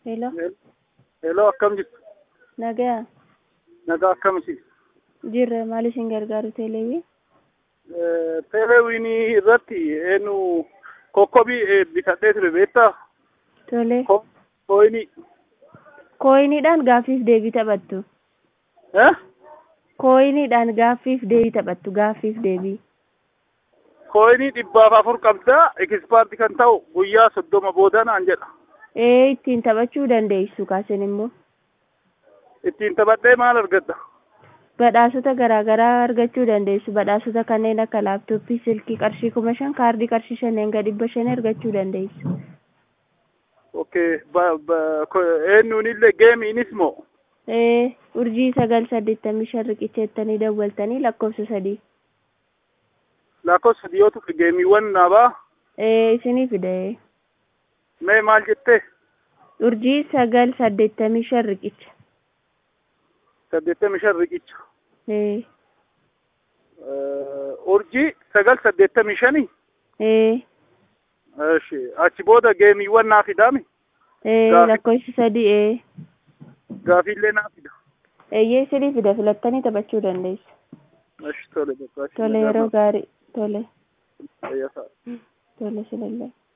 Hello, Hello, akkam jirtu? nagaa Nagaa akkamiti? jirra maal isin gargaaru teeleewii? Teeleewinii irratti eenyu kokkobii eh, bitadhee ture beektaa? Tole, Ko- Koyinii. kooyiniidhaan gaaffiif deebii taphattu. Eh? Kooyiniidhaan gaaffiif deebii taphattu, gaaffiif deebii. Koyinii dhibbaaf afur qabdaa ekispaartii kan ta'u guyyaa soddoma booda naan jedha. Ee ittiin taphachuu dandeessu kaasen immoo. Ittiin taphadhee maal argadda? Badhaasota garaa garaa argachuu dandeessu. Badhaasota kanneen akka laaptooppii, silkii qarshii kuma shan, kaardii qarshii shanneen gadi dhibba shan argachuu dandeessu. Okay, ba- ba- ko- eenyuun illee geemiinis moo? Ee urjii sagal saddeettamii shan riqicheettanii dawwaltanii lakkoofsa sadii. Lakkoofsa sadii yoo tufe geemiiwwan naabaa Ee isinii fida ee. mee maal jettee? Urjii sagal saddeettamii shan riqicha. Saddeettamii shan riqicha. Ee Eh, Urjii sagal saddeettamii shanii? ee Eshi, achi booda geemiiwwan naa fidaami? ee Gaafi- lakkoofsi sadii ee. Gaafiillee naa fida. Eeyyee isinii fida filattanii taphachuu dandeessu. Eshi, tole bakka. Tole yeroo gaarii. Tole Fayyasaa. tole sinillee.